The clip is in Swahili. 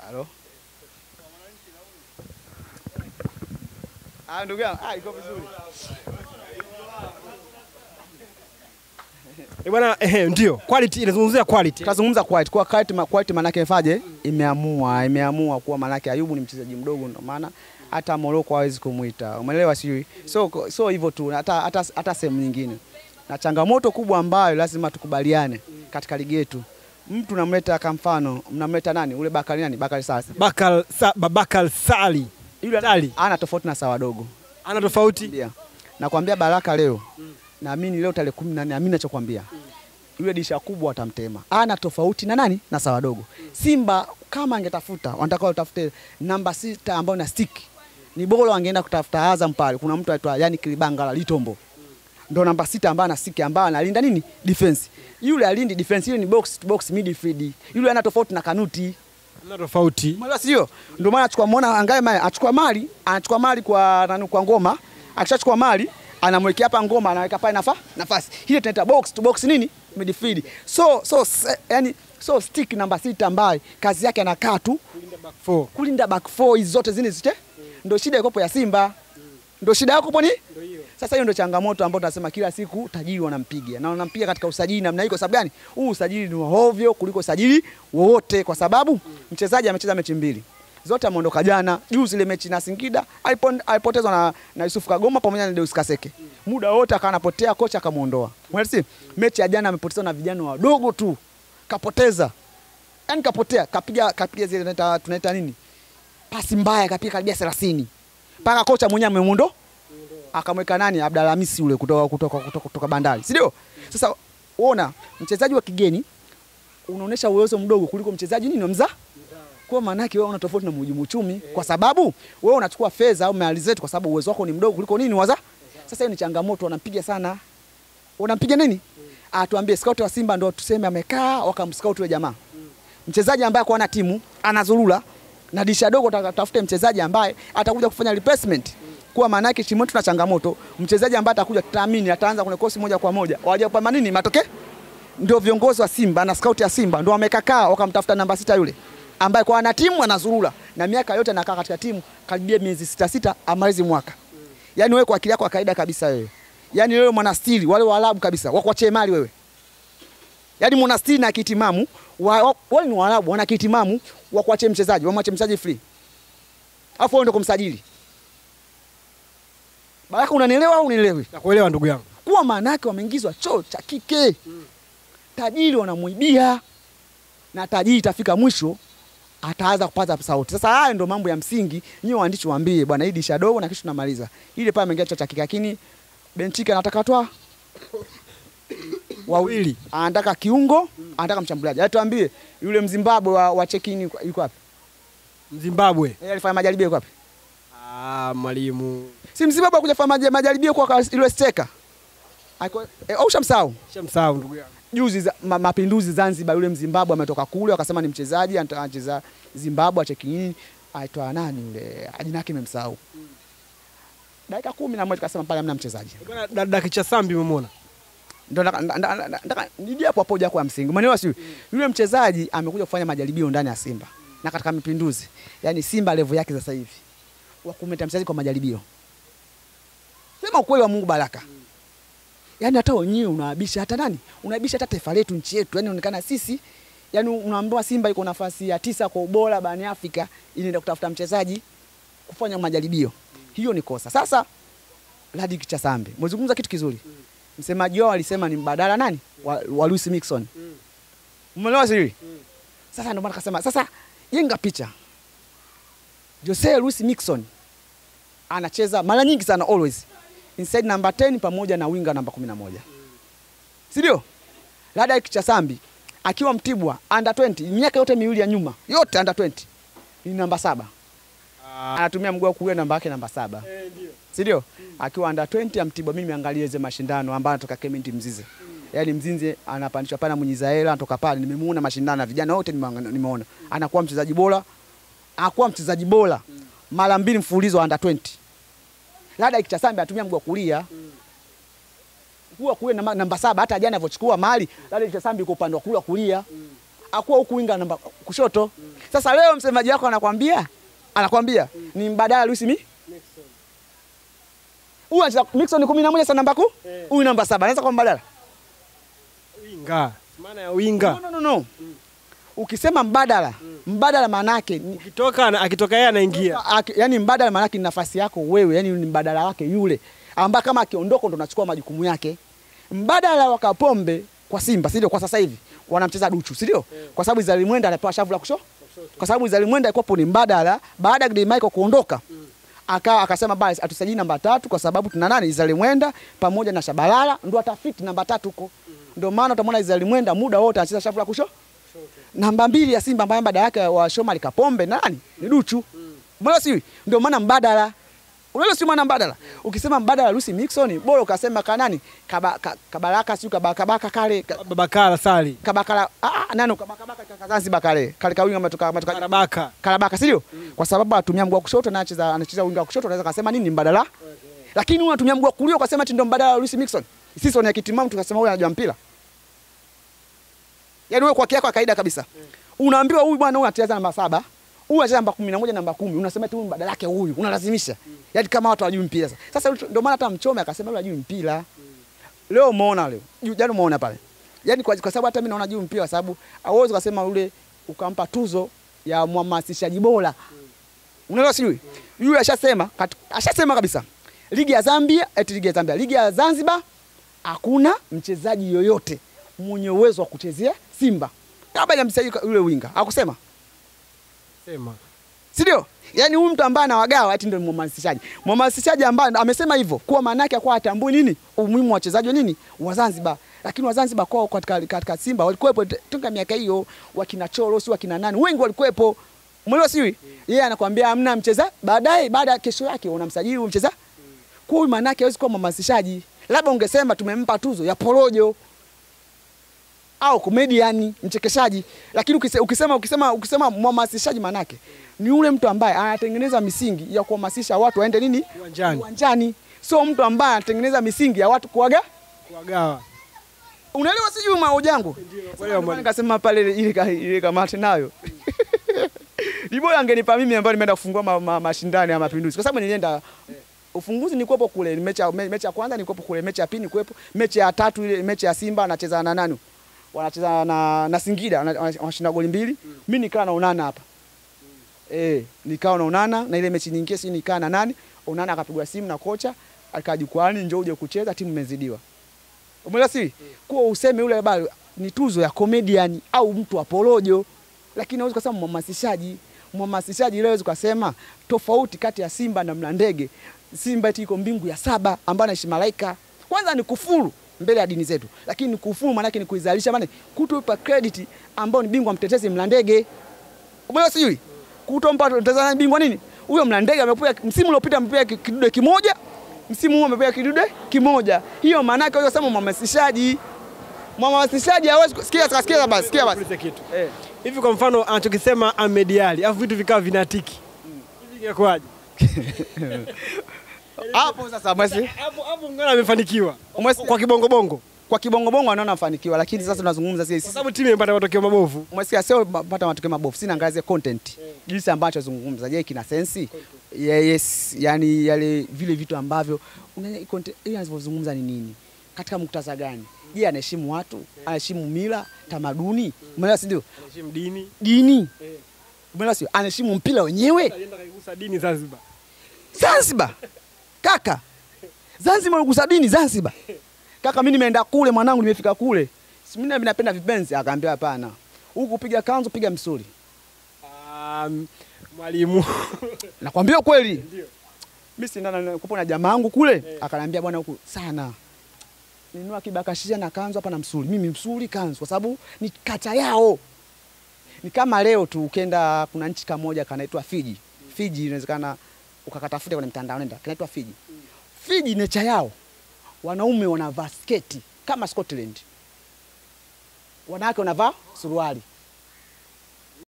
Halo. Ah, ndugu yangu, ah, iko vizuri. Eh, bwana eh, ndio quality inazungumzia quality. Tutazungumza quality. Kwa quality, ma- quality manake ifaje? Imeamua, imeamua kuwa manake Ayubu ni mchezaji mdogo ndio maana hata Morocco hawezi kumuita. Umeelewa sijui? So so hivyo tu hata hata hata sehemu nyingine. Na changamoto kubwa ambayo lazima tukubaliane katika ligi yetu. Mtu namleta kama mfano, mnamleta nani? Ule Bakari nani? Bakari sasa. Bakal sa, Babakal Sali. Yule Sali Ana tofauti na sawa dogo. ana tofauti. Ndio. Nakwambia Baraka leo. Naamini leo tarehe 14 naamini nachokwambia. Yule disha kubwa watamtema. Ana tofauti na nani? Na sawa dogo. Simba kama angetafuta, wanataka watafute namba sita ambayo na stick. Ni bora wangeenda kutafuta Azam pale. Kuna mtu aitwa yani Kilibangala Litombo. Ndo namba sita ambaye ana stick ambaye analinda nini? Defense. Yule alindi defense, yule ni box to box midfield. Yule ana tofauti na Kanuti. Ana tofauti. Umeelewa sio? Ndio maana achukua muona angaye mali, achukua mali, anachukua mali kwa nani kwa ngoma. Akishachukua mali, anamwekea hapa ngoma, anaweka pale nafa, nafasi. Ile tunaita box to box nini? Midfield. So so se, yani so stick namba sita ambaye kazi yake anakaa tu Back four. kulinda back four hizi zote zini zite. Ndio shida ikopo ya Simba. Ndio shida yako po ni? Sasa hiyo ndio changamoto ambayo tunasema kila siku tajiri wanampiga na wanampiga katika usajili namna hii. Kwa sababu gani? Huu usajili ni wa hovyo kuliko usajili wowote, kwa sababu mchezaji amecheza mechi mbili zote ameondoka jana. Juzi ile mechi na Singida alipon- alipotezwa na, na Yusuf Kagoma pamoja na Deus Kaseke, muda wote akawa anapotea, kocha akamuondoa. Mwelisi mechi ya jana amepotezwa na vijana wadogo tu, kapoteza yani, kapotea, kapiga kapiga zile tunaita tunaita nini, pasi mbaya, kapiga karibia 30 mpaka kocha mwenyewe amemuondo akamweka nani Abdalla Hamisi ule kutoka kutoka kutoka, kutoka Bandari, si ndio? Sasa uona mchezaji wa kigeni unaonesha uwezo mdogo kuliko mchezaji nini wa mzaa kwa maana yake wewe una tofauti na mhujumu uchumi, kwa sababu wewe unachukua fedha au mali zetu kwa sababu uwezo wako ni mdogo kuliko nini waza. Sasa hiyo ni changamoto, wanampiga sana. Wanampiga nini? Ah, tuambie scout wa Simba ndio tuseme amekaa wakamscout yule jamaa. Mchezaji ambaye kwa na timu anazurura na disha dogo, tafute mchezaji ambaye atakuja kufanya replacement. Kwa maana yake timu yetu tuna changamoto, mchezaji ambaye atakuja tutaamini ataanza kwenye kosi moja kwa moja. Waje kupamba nini matokeo? Ndio viongozi wa Simba na scout ya Simba ndio wamekakaa wakamtafuta namba sita yule ambaye kwa ana timu anazurura na miaka yote anakaa katika timu karibia miezi sita sita amalizi mwaka. Yaani wewe kwa akili yako ya kawaida kabisa wewe. Yaani wewe mwanastiri wale Waarabu kabisa wakuachie mali wewe. Yaani mwanastiri na kitimamu wa, wa, wale ni Waarabu wana kitimamu wakuachie mchezaji, wamwache mchezaji free. Alafu wewe ndio kumsajili. Baraka unanielewa au unielewi? Nakuelewa ndugu yangu. Kuwa maana yake wameingizwa choo cha kike. Tajiri wanamuibia na tajiri itafika mwisho ataanza kupata sauti. Sasa haya ndio mambo ya msingi, nyinyi waandishi waambie bwana, hii disha dogo na kisha tunamaliza. Ile pale ameingia choo cha kike, lakini Benchika anataka toa wawili, anataka kiungo, anataka mshambuliaji. Hata tuambie yule Mzimbabwe wa, wa check in yuko yuko wapi? Zimbabwe. Yeye alifanya majaribio yuko wapi? Ah, mwalimu. Si Mzimbabwe kuja kufanya maja- majaribio kwa yule steka. Aiko eh, au ushamsahau? Shamsahau ndugu yangu. juzi za, ma, mapinduzi Zanzibar, yule Mzimbabwe ametoka kule, wakasema ni mchezaji anata- anacheza Zimbabwe, acheki aitwa nani yule, jina lake nimemsahau. Dakika kumi na moja kasema pale hamna mchezaji. Bwana dada kicha Sambi umemwona? Ndio nataka- nda- nda- nda- nataka niji hapo hapo hoja kwa msingi. Umeelewa sio? Yule mchezaji amekuja kufanya majaribio ndani ya Simba na katika mapinduzi, yaani Simba level yake sasa hivi wa kumleta mchezaji kwa majaribio. Sema ukweli wa Mungu baraka. Yaani hata wenyewe unaabisha hata nani? Unaabisha hata taifa letu, nchi yetu. Yaani inaonekana sisi yaani unaambiwa Simba iko nafasi ya tisa kwa ubora barani Afrika, inaenda kutafuta mchezaji kufanya majaribio. Hiyo ni kosa. Sasa Ladi Kichasambe, mzungumza kitu kizuri. Msemaji wao alisema ni mbadala nani? Wa, wa Luis Mixon. Umeelewa siri? Sasa ndio maana akasema sasa jenga picha. Jose Luis Mixon anacheza mara nyingi sana always inside number 10 pamoja na winga namba 11. Si ndio? Lada Kichasambi akiwa Mtibwa under 20 miaka yote miwili ya nyuma, yote under 20 ni namba saba. Anatumia mguu wa kulia namba yake namba saba. Eh, ndio. Si ndio? Akiwa under 20 ya Mtibwa mimi niangalie hizo mashindano ambayo anatoka Clement Mzize. Yaani Mzinze anapandishwa pale Munyizaela anatoka pale nimemuona mashindano na vijana wote nimeanga- nimeona. Anakuwa mchezaji bora. Anakuwa mchezaji bora mara mbili mfululizo under 20. Lada Kichasambi anatumia mguu wa kulia. Mguu wa kulia namba, namba saba hata jana alivyochukua mali, Lada Kichasambi yuko upande wa kulia kulia. akuwa huku winga namba kushoto. Sasa leo msemaji wako anakwambia anakwambia ni mbadala Luis mi huyu anacheza Mixon 11 sana namba ku Eh. huyu namba saba anaweza kuwa mbadala Winga. Maana ya winga. no, no, no, no. Ukisema mbadala mbadala maana yake ni Ukitoka na- akitoka yeye anaingia. Aki- yani mbadala maana yake ni nafasi yako wewe, yani ni mbadala wake yule ambaye kama akiondoka ndo unachukua majukumu yake. Mbadala wa Kapombe kwa Simba, si ndio? Kwa sasa hivi wanamcheza Duchu, si ndio? Kwa sababu Izali Mwenda anapewa shavu la kushoto, kwa sababu Izali Mwenda alikuwa ni mbadala baada ya Gray Michael kuondoka akawa akasema basi atusajili namba tatu kwa sababu tuna nani Izali Mwenda pamoja na Shabalala ndo atafiti namba tatu huko. Ndio maana utamwona Izali Mwenda muda wote anacheza shavu la kushoto namba mbili ya Simba ambaye mbadala yake wa Shomari Kapombe nani ni Duchu. Mbona si ndio maana mbadala. Unalo si maana mbadala. Ukisema mbadala Lucy Mixon bora ukasema ka nani? Kaba, ka, kabaraka si kabaka kabaka kale ka- Babakala Sali. kabakala ah ah, nani kabaka kabaka ka Zanzibar kale. Kale kawinga matoka matoka Karabaka. Karabaka si ndio? Kwa sababu anatumia mguu wa kushoto na anacheza anacheza winga wa kushoto unaweza kusema nini ni mbadala. Lakini huyu anatumia mguu wa kulia ukasema ati ndio mbadala wa Lucy Mixon. Sisi ni kitimamu tukasema huyu anajua mpira. Yaani wewe kwa kiako kawaida kabisa. Unaambiwa huyu bwana huyu anacheza namba saba. Huyu anacheza namba 11 namba kumi. Unasema eti huyu mbadala yake huyu. Unalazimisha. Yaani kama watu hawajui mpira sasa. Sasa ndio maana hata Mchome akasema yule hajui mpira. Leo umeona leo. Ju- Jana umeona pale. Yaani kwa, kwa sababu hata mimi naona juu mpira kwa sababu hauwezi kusema yule ukampa tuzo ya mhamasishaji bora. Unaelewa sijui? Yule ashasema kat- ashasema kabisa. Ligi ya Zambia, eti ligi ya Zambia, ligi ya Zanzibar hakuna mchezaji yoyote mwenye uwezo wa kuchezea Simba. Kabla ya mchezaji yule winga. Hakusema. Sema. Si ndio? Yaani huyu mtu ambaye anawagawa ati ndio mhamasishaji. Mhamasishaji ambaye amesema hivyo kuwa maana yake kwa atambui nini? Umuhimu wa wachezaji wa nini? Wa Zanzibar. Lakini wa Zanzibar kwao katika, katika Simba walikuwepo t- toka miaka hiyo wakina Choro si wakina nani wengi walikuwepo. Umeelewa sio? Yeye anakuambia hamna mcheza baadaye baada ya kesho yake unamsajili huyu mcheza. Kwa hiyo maana yake hawezi kuwa mhamasishaji. Labda ungesema tumempa tuzo ya porojo au comedian mchekeshaji, lakini ukise- ukisema ukisema ukisema mhamasishaji manake ni yule mtu ambaye anatengeneza misingi ya kuhamasisha watu waende nini Uwanjani. uwanjani, sio mtu ambaye anatengeneza misingi ya watu kuaga. Kuwagawa. Unaelewa sijui maoja yangu? kuelewa, Sasa ndio maana mwalimu. nikasema pale ile- ile ka- ile kamati nayo ni bora angenipa mimi ambayo nimeenda kufungua ma, ma, mashindano ya Mapinduzi, kwa sababu nilienda ufunguzi nilikuwepo kule, ni mechi ya me- mechi ya kwanza nilikuwepo kule, mechi ya pili nilikuwepo, mechi ya tatu ile mechi ya Simba anacheza na nani, wanacheza na, na Singida wana- wana- wanashinda goli mbili, mimi nikaa na Onana hapa eh, nikaa na Onana na ile mechi nyingine, si nikaa na nani, Onana akapigwa simu na kocha akaa jukwani, njoo uje kucheza, timu imezidiwa. Umeelewa si? Kuwa useme yule bado ni tuzo ya comedian au mtu wa porojo, lakini hauwezi kusema mhamasishaji. Mhamasishaji leo hawezi kusema tofauti kati ya Simba na Mlandege. Simba eti iko mbingu ya saba ambayo anaishi malaika. Kwanza ni kufuru mbele ya dini zetu, lakini ni kufuru maana yake ni kuizalisha, maana kutupa credit ambao ni bingwa mtetezi Mlandege. Umeelewa sijui? Kutompa mtazamaji bingwa nini? Huyo Mlandege amepewa msimu uliopita amepewa ki- kidude kimoja, msimu huu amepewa kidude kimoja. Hiyo maana yake wewe sema mhamasishaji. Mhamasishaji hawezi ku- sikia sikia sikia basi, sikia basi. Ulize kitu. Eh. Hivi kwa mfano anachokisema Ahmed Ally, afu vitu vikawa vinatiki. Hivi ingekuwaje? Hapo sasa basi Hapo hapo ngana amefanikiwa. Umesikia? Kwa kibongo bongo. kwa kibongo bongo anaona afanikiwa, lakini sasa tunazungumza Kwa sisi sababu timu imepata matokeo mabovu. umesikia, sio pata matokeo mabovu, sina angazia content jinsi ambacho zungumza. Je, kina sensi? Yeah, yes, yani yale vile vitu ambavyo una- content- ile anavyozungumza ni nini, katika muktadha gani? Je, anaheshimu watu, anaheshimu mila, tamaduni, umeelewa, si ndio? Anaheshimu dini. Dini, Eh. umeelewa, sio? Anaheshimu mpira wenyewe. Alienda kaigusa dini Zanzibar. Zanzibar kaka, Zanzibar ugusa dini Zanzibar kaka. Mimi nimeenda kule mwanangu, nimefika kule, Si mimi napenda vipenzi. Akaambia hapana, huku piga kanzu, piga msuli. Um, mwalimu. Nakwambia kweli, Ndio. mimi si ndana kupo na jamaa wangu kule, akaniambia bwana, huku sana ninunua kibakashia na kanzu hapa na msuli. Mimi msuli kanzu, kwa sababu ni kacha yao. Ni kama leo tu ukenda, kuna nchi kamoja kanaitwa Fiji. Fiji inawezekana ukakatafuta kwenye mtandao, nenda kanaitwa Fiji. Fiji necha yao wanaume wanavaa sketi kama Scotland, wanawake wanavaa suruali.